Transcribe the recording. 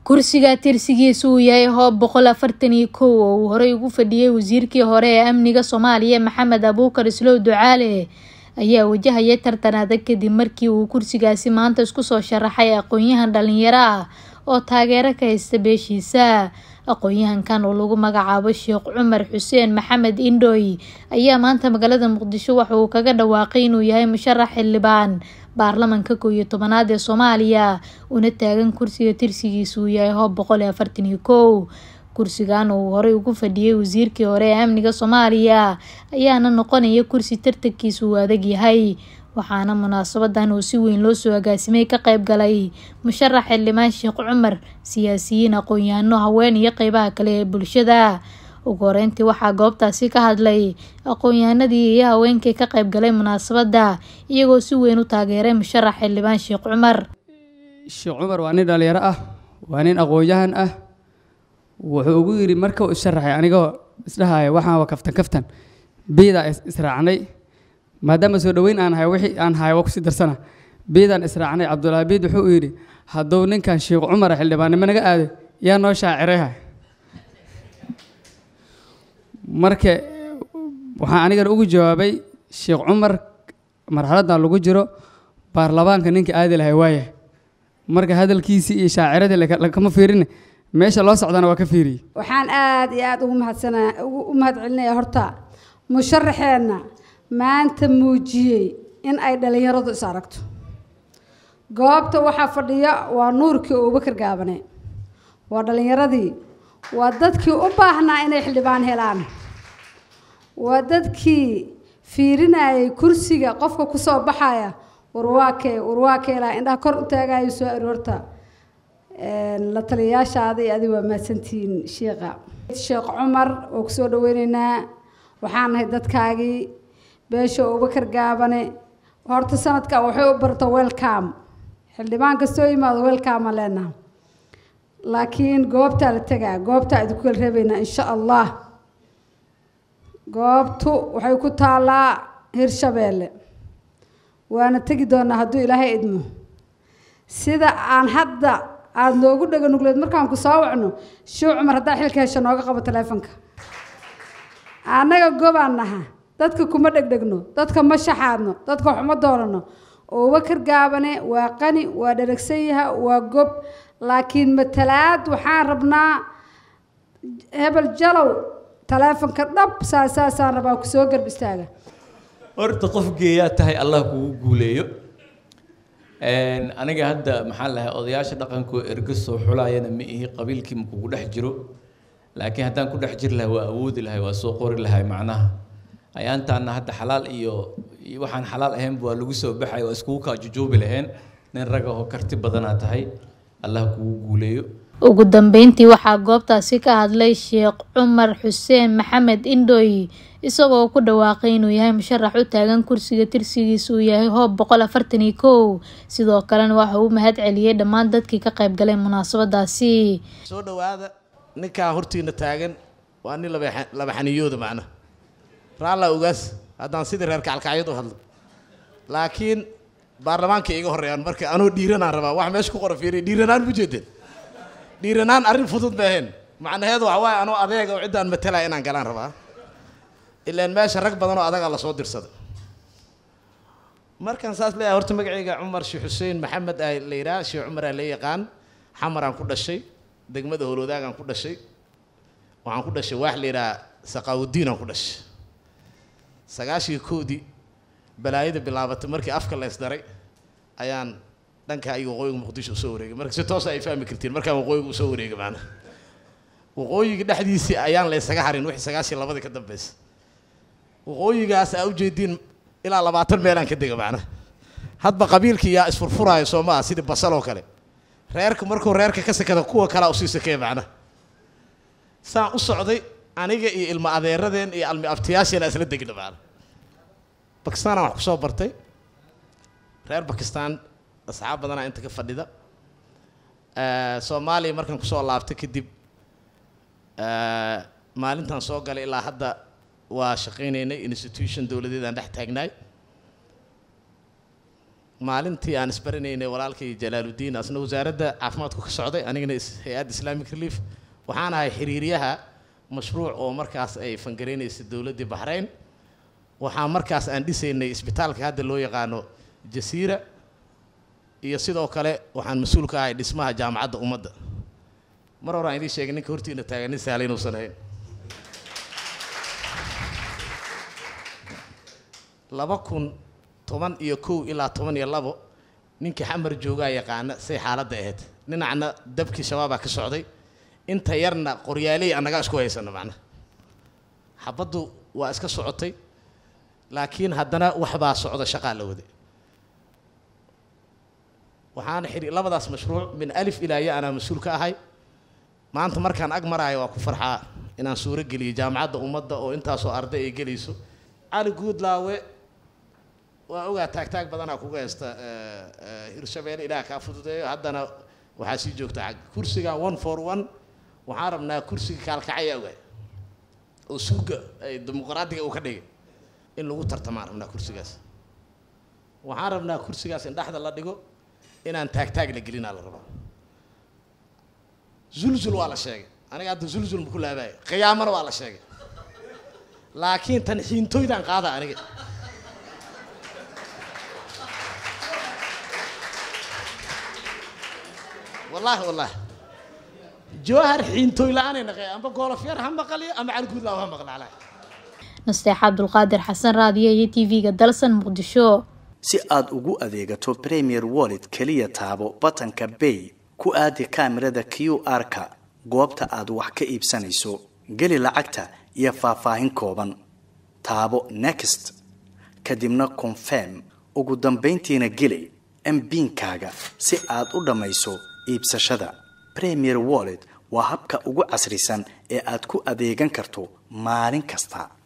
kursiga tirsigiisu uu yahay hoob boqol afartan iyo kow oo uu horey ugu fadhiyey wasiirkii hore ee amniga soomaaliya maxamed abuukar islow ducaale ayaa wajahaya tartan adag kadib markii uu kursigaasi maanta isku soo sharaxay aqoon-yahan dhalinyaro ah oo taageero ka haysta beeshiisa aqoon-yahankan oo lagu magacaabo sheekh cumar xuseen maxamed indhooy ayaa maanta magaalada muqdisho waxa uu kaga dhawaaqay inuu yahay musharax xildhibaan baarlamanka kow iyo tobanaad ee soomaaliya una taagan kursiga tirsigiisu uu yahay hoob boqol iyo afartan iyo kow kursigan uu horey ugu fadhiyey wasiirkii hore ee amniga soomaaliya ayaana noqonaya kursi tartankiisu uu adag yahay waxaana munaasabadan uu si weyn loo soo agaasimay ka qayb galay musharax xildhibaan sheekh cumar siyaasiyiin aqoon-yahano haween iyo qeybaha kale ee bulshada ugu horeyntii waxaa goobtaasi ka hadlay aqoon-yahanadii iyo haweenkii ka qayb galay munaasabada iyagoo si weyn u taageeray musharax xildhibaan sheekh cumar sheekh cumar waa nin dhalinyaro ah waa nin aqoon-yahan ah wuxuu ugu yidhi marka uu isharaxay anigoo isdhahaya waxaan waa kaftan kaftan biidaa israacnay maadaama soo dhoweyn aan hayo wixii aan hayo waa kusii darsana biidaan israacnay cabdullaahi biid wuxuu u yidhi hadduu ninkan sheekh cumar xildhibaannimo naga aaday yaa noo shaacirayha marka waxaan anigana ugu jawaabay sheekh cumar marxaladdan lagu jiro baarlamaanka ninka aadi lahay waaya marka hadalkiisii iyo shaaciradii lagama fiirin meesha loo socdana waa ka fiiriyey waxaan aada iyo aada ugu mahadsana u mahad celinaya horta musharaxeenna maanta muujiyey in ay dhalinyaradu is aragto goobta waxaa fadhiya waa nuurkii abubakar gaabane waa dhalinyaradii waa dadkii u baahnaa inay xildhibaan helaan waa dadkii fiirinayay kursiga qofka kusoo baxaya warwaakee warwaakeelaa indhaha kor u taagayo soo aroorta la taliyayaashaada iyo adig waa mahadsantihiin sheekha sheekh cumar oo kusoo dhaweyneynaa waxaan nahay dadkaagii beesha abubakar gaabane horta sanadka waxay u barta welcom xildhibaan kastoo yimaado welcoma leenaha laakiin goobtaa la tegaa goobtaa idinku kala reebaynaa insha allah goobtu waxay ku taallaa hirshabeelle waana tegi doonaa hadduu ilaahay idmo sida aan hadda aada noogu dhega nugleed markaan ku soo wacno sheekh cumar haddaa xilka hesha nooga qabo taleefonka annaga gobaan naha dadka kuma dhegdhegno dadka ma shaxaadno dadka waxuma doorano abubakar gaabane waa qani waa dheragsan yaha waa gob laakiin matalaad waxaan rabnaa hebel jalow taleefonka dhab saasaasaan rabaa kusoo garb istaaga horta qof geeyaa tahay allah kugu guuleeyo aniga hadda maxaa lahay odayaasha dhaqankoo erga soo xulaayana ma ihi qabiilkii ma kugu dhex jiro laakiin haddaan ku dhex jiri lahay waa awoodi lahay waa soo qori lahay macnaha ayaantaana hadda xalaal iyo waxaan xalaal ahaynba waa lagu soo baxay waa iskugu kaa jujuubi laheen nin ragahoo karti badanaa tahay allah kugu guuleeyo ugu dambeyntii waxaa goobtaasi ka hadlay sheekh cumar xuseen maxamed indhooy isagoo ku dhawaaqay inuu yahay musharax u taagan kursiga tirsigiisa uu yahay hoob boqol afartan iyo kow sidoo kalena waxa uu mahad celiyey dhammaan dadkii ka qayb galay munaasabadaasi soo dhawaada ninkaa hortiina taagan waa nin laba xaniyooda macna raallaa ogaas haddaan sidii reer kacalkacyad u hadlo laakiin baarlamaanka iga horreeyaan marka anoo dhiiranaan rabaa wax meesha ku qora fiiriya dhiiranaan mu jeedeen dhiiranaan arrin fudud ma ahayn macnaheedu waxa waaye anoo adeega oo ciddaan matalaya inaan galaan rabaa ilaan meesha rag badan oo adagaa lasoo dirsaday markaan saas leeyahay horta magacayga cumar sheekh xuseen maxamed aa la yidhaha sheekh cumar aa la yaqaan xamaraan ku dhashay degmada howlwadaagaan ku dhashay waxaan ku dhashay waax la yidhaha saqaawudiinaan ku dhashay sagaashii koodii balaayada bilaabatay markii afka la ysdaray ayaan dhankaa iyo waqooyiga muqdisho usoo wareegay marka si toosa ay fahmi kartiin markaan waqooyiga usoo wareegay maana waqooyiga dhexdiisii ayaan la ysaga harin wixii sagaashii labadii ka dambaysa waqooyigaas aa ujeediin ilaa labaatan meelaan ka dega macna hadba qabiilkii yaa isfurfuraayo soo maaha sidii basal oo kale reerka markuu reerka ka sakada kuwa kalea usii sakeeya macna saan u socday aniga iyo ilma adeeradeen iyo almi abtiyaasheena isla degna macna bakistaanaan wax kusoo bartay reer bakistaan asxaab badanaa inta ka fadhida soomaaliya markaan kusoo laabtay kadib maalintaan soo galay ilaa hadda waa shaqaynaynay institution dowladeed aan dhex taagnaay maalintii aan isbaranaynay walaalkay jalaaludiin asna wasaaradda caafimaadku ka socday anigana hay-adda islamic relief waxaan ahay xiriiryaha mashruuc oo markaas ay fangareynaysay dowladdii baxrayn waxaa markaas aan dhisaynay isbitaalka hadda loo yaqaano jasiira iyo sidoo kale waxaan mas-uul ka ahay dhismaha jaamacadda ummadda mar horaan idiin sheegay ninka hortiina taagan nin sahla inuusan ahayn laba kun toban iyo kow ilaa toban iyo labo ninkii xamar joogaa yaqaana say xaaladda ahayd dhinacna dabkii shabaabaa ka socday inta yarna qoryaaley annagaa isku haysano macnaha xabaddu waa iska socotay laakiin haddana waxbaa socda shaqaa la waday waxaana xiri labadaas mashruuc min alif ilaa ya anaa mas-uul ka ahay maanta markaan ag maraayo waa ku farxaa inaan suuro geliyo jaamacadda ummadda oo intaasoo arday ay gelayso cali guudlaawe waa ogaa taagtaag badanaa kuga haysta hirshabeelle ilaah kaa fududeeyo haddana waxaa sii joogta xag kursiga one for one waxaan rabnaa kursiga kaalkacaya ogaay oo suuga ay dimuqraadiga uu ka dhigay in lagu tartamaan rabnaa kursigaas waxaan rabnaa kursigaas in dhexda la dhigo inaan taagtaag la gelinaa la rabaa zulzul waa la sheegay aniga hadda zulzul ma ku laabaayo qiyaamana waa la sheegay laakiin tan xiintoydaan qaada aniga wallaahi wallaahi jawahar xiintooy la-aanay naqay amba goolofyar ha maqaliyo ama calguudlaaw ha maqlaalaa nasteex cabdulqaadir xasan raadiyo iyo t v-ga dalsan muqdisho si aad ugu adeegato premier wallet keliya taabo batanka bay ku aadi kaamirada q r-ka goobta aad wax ka iibsanayso geli lacagta iyo faahfaahin kooban taabo next kadibna confirm ugu dambayntiina geli mbiinkaaga si aad u dhammayso iibsashada premier wallet waa habka ugu casrisan ee aad ku adeegan karto maalin kasta